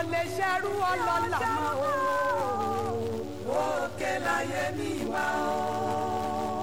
lè ṣerú ọlọ́lá mọ́ o. òkè láyé mi wá o.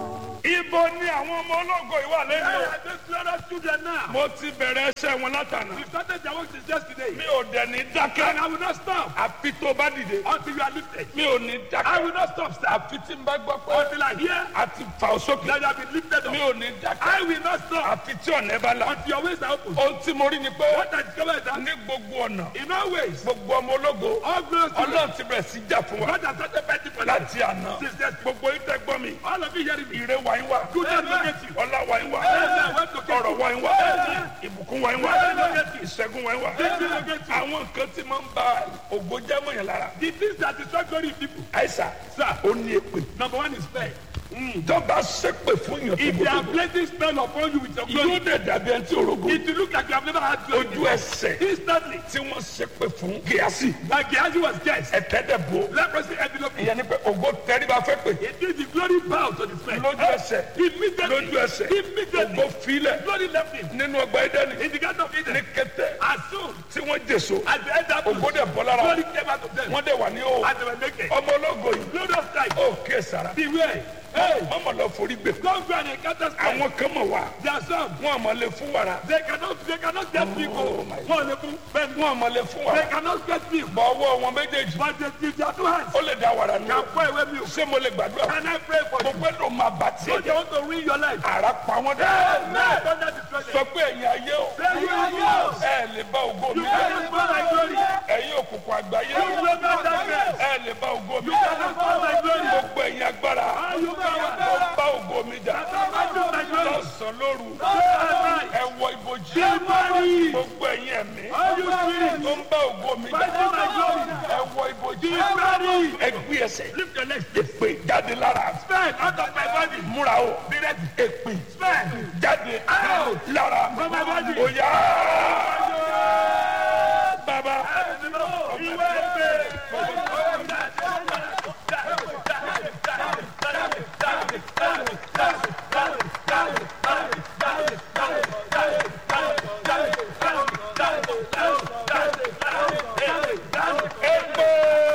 Ibo ni àwọn ọmọ ológo ìwà lẹ́nu. Hey, I just let us children now. Mo ti bẹ̀rẹ̀ ẹsẹ̀ wọn látànà. We started their work since yesterday. Mi ò dẹ̀ ní And dákẹ́. I will not stop Àfi tó bá dìde. until you are lifted. Mi ò ní I dákẹ́. will not stop, sir. Àfi tí n bá gbọ́ pé Until I hear a ti fà ó sókè. that you have been lifted Mi up. ò ní dákẹ́. I will not stop Àfi tí ọ̀nà ẹ bá la. until your ways are open. Ohun tí mo rí ni pé What I discovered is that ní gbogbo ọ̀nà in all ways, gbogbo ọmọ ológo all glory to God. Ọlọ́run ti bẹ̀rẹ̀ sí jà fún wa God has started fighting for that. láti àná. Since yesterday. Gbogbo ìtẹ́ gbọ́ mi. All of you hearing me. Ire wa ń wá. Goodness locate you. Ọlá wa ń wá. Amen. Went to get Ọ̀rọ̀ you. wa ń wá. Amen. Ìbùkún wa ń wá. Amen. Ìṣẹ́gun wa ń wá. Victory locate you. Àwọn nǹkan tí máa ń ba ògo jẹ́ mọ̀ yẹn lára. The things that destroy glory in people. Àìsà Sir, ó ní èpè. number one is faith. Ìjọba ṣépè fún yàn If they are tó placing spell upon you with your Yóò glory, dẹ̀ dàbí ẹni tí orogo. it will look like you have never had glory. Ojú ẹsẹ̀ Instantly, tí wọ́n ṣépè fún Gíyásì. like Gehazi was guessed. Ẹ̀tẹ́dẹ̀ bo. Leprosy enveloped him. Ìyẹn ni pé ògo tẹríba fẹ́ pè. It is the glory bow to the spell. Lójú ẹsẹ̀. Immediately, Lójú ẹsẹ̀. immediately, Ògo filẹ̀ glory left him. nínú ọgbà Édẹ́nì. In the garden of Ní Eden, kété as soon tí wọ́n jèso. as the end happened, Ògo dẹ̀ bọ́ lára. glory came out of them. Wọ́n dẹ̀ wà ní o. As they were naked. Ọmọ ológo yìí. Glory of Christ. Ó ké sara. Beware. Hey, Wọ́n mọ̀ lọ forí gbè. don't go and encounter spell. Àwọn kan mọ̀ wá. There are some. Wọ́n àmọ́ lè fún wàrà. They cannot, they cannot get people. my One level, but Wọ́n àmọ́ lè fún they wàrà. cannot get people. Bọ̀ ọwọ́ wọn méjèèjì. But they give their two hands. Ó lè da wàrà nù. Can pour away milk. Ṣé mo lè gbàdúrà? Can I pray for you? Gbogbo ẹ̀dùn máa bà tiẹ̀ Don't they jẹ́. want to ruin your life? Àrà pa wọ́n dá. Amen. Don't let destroy Sọ them. pé ẹ̀yin ayé o. Say you are yours. Ẹ lè bá ògo mi You jẹ́. cannot spoil my glory. Ẹ̀yin òkùnkùn àgbáyé. You will not darkness. Ẹ lè bá ògo mi You jẹ́. cannot spoil my glory. Gbogbo ẹ̀yin agbára. All you Ó power. bá ògo mi jà. Fight my glory. Lọ́sàn-án lóru. Fight Ẹ wọ ibojì. my glory. Gbogbo ẹ̀yin ẹ̀mí. All you spirits. Tó ń bá ògo mi jà. Fighting my glory. Ẹ wọ ibojì. Ready. Ẹ gbé ẹsẹ̀. Lift your legs. Èpè jáde lára. Spell out of my body. Múra o. Be ready. Èpè Spell. jáde lára. From my body. Ó yá. Bàbá. Ìwé ìpè. Èpè.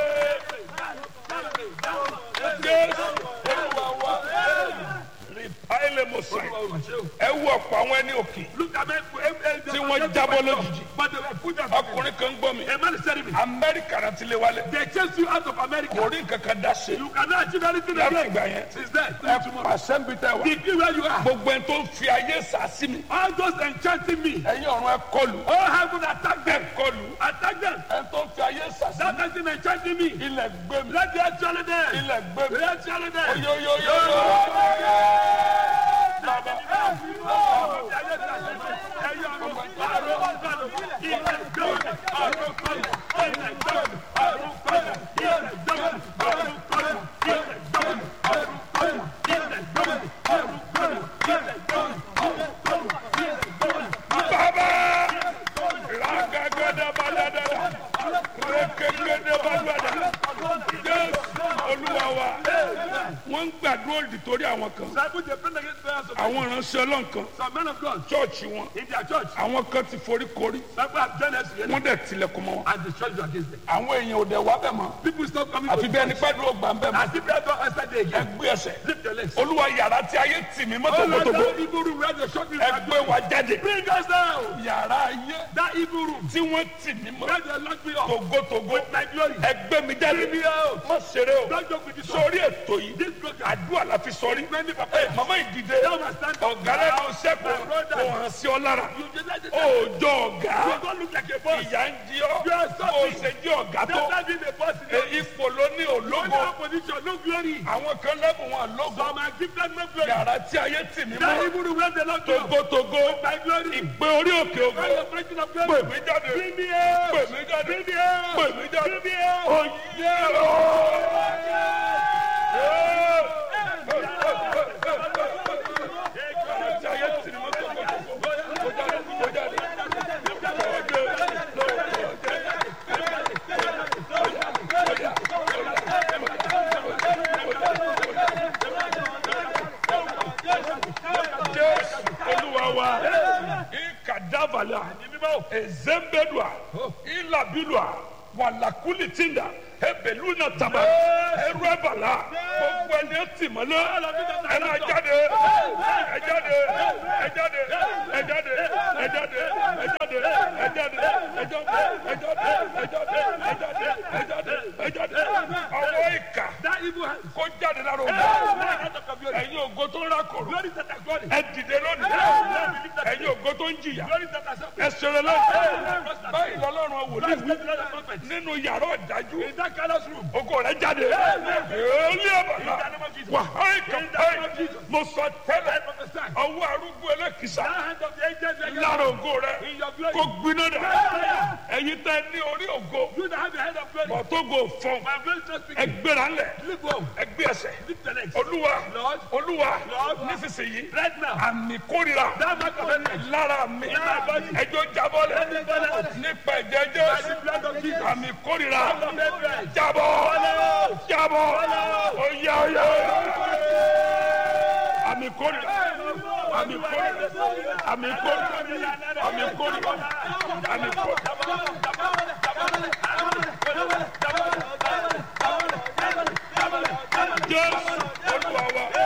Jésù Olúwa wa. Rìpáìlì Mùsùlùmí. Ẹ wú ọ̀pọ̀ àwọn ẹni òkè. Look at me. Tí wọ́n jábọ́ lójijì. But they were put out. Ọkùnrin kan gbọ́ mi. A man is telling me. Amẹ́ríkà náà ti lé wálé. They chased you out of America. Kò rí nǹkan kan dá ṣe. You cannot achieve anything Láti again. ìgbà yẹn. Since then, Ẹ till tomorrow. pàṣẹ ń bi tẹ́ wá. Degree where you are. Gbogbo ẹni tó ń fi ayé sà sí mi. All those enchanting me. Ẹ̀yin ọ̀run ẹ kọlù. All heaven attack Ẹ them. kọlù. Attack them. Ẹni tó ń fi ayé sà sí mi. That person enchanting me. Ilẹ̀ gbé mi. Let the actually there. Ilẹ̀ gbé mi. Let the actually there. Oyoyoyoyo. Bàbá. Ragagada badadada. Rekegede badada. Jésù Olúwa wa. Wọ́n ń gbàdúrà òdì torí àwọn kan. Àwọn ìránṣẹ́ ọlọ́run kan. Some men of God Chọ́ọ̀chì wọn. in their church, Àwọn kan ti forí korí. people have done us Wọ́n dẹ̀ tilẹ̀kùn mọ́ wọn. and destroyed you against them. Àwọn èèyàn ò dẹ̀ wá bẹ̀ mọ́. People stop coming Àfi to bí ẹni pẹ́ dúró gbà ń bẹ̀ mọ́. As if they don't answer day Ẹ again. gbé ẹsẹ̀. Lift your legs. Olúwa yàrá tí ayé tì mí mọ́ Oh Lord, tògbótògbó. that evil room where they shot me. Ẹ gbé wa jáde. Bring us down. Yàrá ayé That evil room tí wọ́n tì mí mọ́ where they locked me up. tògbótògbó. My glory. Ẹ gbé mi jáde. Bring me out. Má ṣeré o. Don't joke with this. Sórí ètò yìí. This program. Àdúrà la fi sọrí. Many people. Ẹ màmá ìdìde. Now I stand up. Ọ̀gá lẹ́nu iṣẹ́ My kò brother. kò hàn sí ọ lára. You just like this. Òòjọ́ You ọ̀gá. don't look like a boss. Ìyá ń jí ọ́. You are Ó suffering. ṣe jí ọ̀gá tó. That's not being a boss. in Ẹ, Ipò ló ní No òlógo. position, no glory. Àwọn kan lẹ́bùn wọn lógo. Some are gifted, no glory. Yàrá tí ayé tì mí That mọ́. evil room where they locked me up. Togotogo. My glory. Ìgbé orí òkè ògo. Where the breaking of Pè glory. mí jáde. Bring me out. Pè mí jáde. Bring me out. Pè mí jáde. Bring me out. Oyè o. Tí ayé tì mí mọ́ togotogo. Kó jáde, kó jáde. Jésù Olúwa wa. Ikadavala. Ezembedua. Ilabilua. wàlàkùlì tìǹda ebèlú náà tàbá ẹrú ẹbàlá gbogbo ẹni ẹ tì mọ́lẹ̀ ẹ máa jáde ẹ jáde ẹ jáde ẹ jáde ẹ jáde ẹ jáde ẹ jáde ẹ jáde ẹ jáde ẹ jáde ẹ jáde ẹ jáde ẹ jáde ọwọ́ ìkà That evil hand. kó jáde lára òun That hand of your glory. ẹ̀yin ògo tó ń rákòrò Glory that are glory. ẹ dìde lónìí ẹ̀yin ògo tó ń jìyà Glory that are suffering. ẹ ṣeré lónìí báyìí lọ́lọ́run wòlíì That's wí the blood of prophets. nínú yàrá ọ̀dájú In that callous room. ògo rẹ jáde èlé ọ̀bàlà wàhálì kàmpáì mo sọ tẹ́lẹ̀ I prophesy. ọwọ́ arúgbó ẹlẹ́kìsà That hand of the angels like lára ògo rẹ in your glory. kó gbiná dà ẹ̀yin tẹ́ ní orí ògo You that have the head of glory. bọ̀tógo fọ́n My voice not speaking. ẹgbẹ́ra ńlẹ̀ Lift up. ẹgbẹ́ ẹsẹ̀ Lift the legs. olúwa Lord. olúwa Lord. nísinsìnyí Right now. àmì kórìíra That mark of enemy. lára mi my body. ẹjọ́ jábọ́lẹ̀ nípa ẹ̀jẹ̀ By the jésù blood of Jesus. àmì kórìíra Of enemy. jábọ́ jábọ́ oyá oyá àmì kórìíra àmì kórìíra àmì kórìíra àmì kórìíra àmì kórìíra. jésù olúwa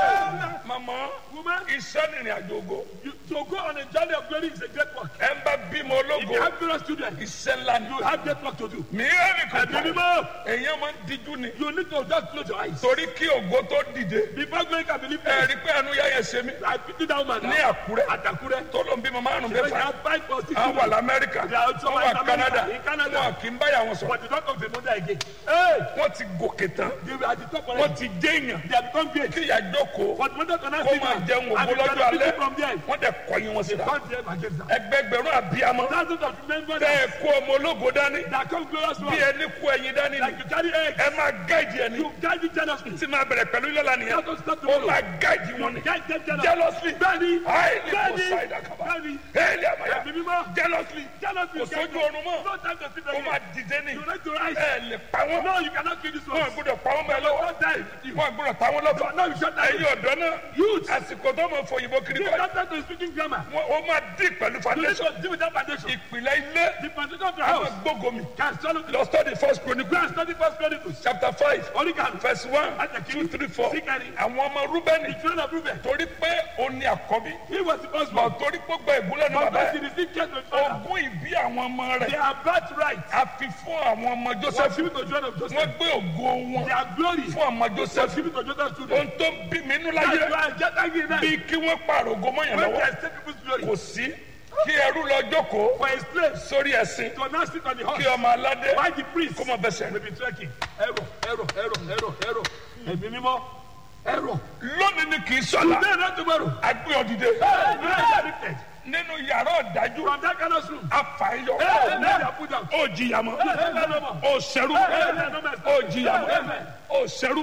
wa mama Woman, iṣẹ́ nìrìn àjò ògo you, to go on a journey of glory is a great work. ẹ ń bá bímọ If you ológo have glorious children, iṣẹ́ ńlá ni you have great work to do. mi ẹ́ nìkan Ẹ̀mí mímọ́. èèyàn máa ń díjú ni You need to just close your eyes. torí kí ògo tó dìde Before glory can be lifted, ẹ̀rí pé ẹnu yáyẹ ṣe mí I pity that woman ní now. àkúrẹ́ At Akure. tó ló ń bímọ márùn They mẹ́fà have five or six àwọn wà children. lamẹ́ríkà They are also wọ́n wà in America, canada in Canada. wọn kì í báyà wọn sọ But the talk of the mother again. Hey! wọ́n ti gòkè tán They were at the top wọ́n already. ti jẹ́ èèyàn They have become great. kí ìyá jókòó But mother cannot kó see máa them. jẹun ògo And they lọ́jọ́ cannot alẹ́ pick from them. wọ́n dẹ̀ kọ̀yìn wọn síra Count them against them. ẹgbẹgbẹ̀rún àbíamọ Thousands of members tẹ́ ẹ kó ọmọ ológo dání that come glorious bí one. ẹni kó ẹyin dání ni Like you carry eggs. ẹ máa gáìdì ẹni You guide it jealously. tí máa bẹ̀rẹ̀ pẹ̀lú ilé nìyẹn That don't stop ó tomorrow. máa gáìdì wọn ni Guide them jealously. jealously Bẹ́ẹ̀ni. highly Bẹ́ẹ̀ni. poseidon kaba Bẹ́ẹ̀ni. highly amaya Ẹ̀mí mímọ́. jealously Jealously. kò sójú oorun mọ́ No time to sit ó again. máa dìde ní You need to rise. ẹ lè pa wọn No, you cannot kill this wọn one. gbọ́dọ̀ pa wọn bẹ́ẹ̀ lọ́wọ́ Don't die with you. wọn gbọ́dọ̀ ta wọn lọ́fà No, you shut down. ẹ̀yin ọ̀dọ́ náà Youth. àsìkò tó mọ fòyìnbó kiri You kọ́ don't have to speaking grammar. wọn ó máa dì pẹ̀lú You need foundation to deal with that foundation. ìpìlẹ̀ ilé The foundation of the àwọn house gbógomi can swallow the lọ study first Go chronicle and study first Chronicles. chapter five Oríkàlù. verse one Àtẹ̀kí. two three four Síkàrí. àwọn ọmọ rúbẹ́nì The children of Reuben. torí pé ó ní àkọ́bí He was the first bọ̀ one. torí pé ó gba ìgúnlẹ̀ ní But bàbá as he ẹ̀ received care to his father, ogún ìbí àwọn ọmọ they rẹ̀ are birthright. a fi fún àwọn ọmọ Was joseph given to children of wọ́n Joseph. gbé ògo wọn Their glory fún ọmọ was joseph given to Joseph's children. ohun tó bí mi nínú That's láyé why I get angry now. bí kí wọ́n pààrọ̀ ògo mọ́yàn When lọ́wọ́ they take people's glory kò sí kí ẹrú lọ jókòó for a slave sórí ẹ̀sìn to now sit on the kí horse. ọmọ aládé Why the priest kó mọ bẹsẹ̀ may be trekking? Error, error, error, error, error. Ẹ̀mí mímọ́. Error. lónìí ni kì í sọ̀la Today not tomorrow. agbé ọ̀dìdẹ Hey, you are lifted. nínú yàrá ọ̀dájú From that kind of room. afàyọ Hey, let them put down. ó jìyà mọ́ Hey, let them up. ó ṣẹrú Hey, no mercy. ó jìyà mọ́ Amen. ó ṣẹrú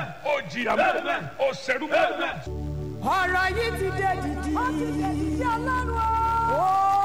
ó jìyà mọ́ ó ṣẹrú Amen. ọ̀rọ̀ yìí ti dé dìdì. ó ti dé dìdì ọlọ́run o.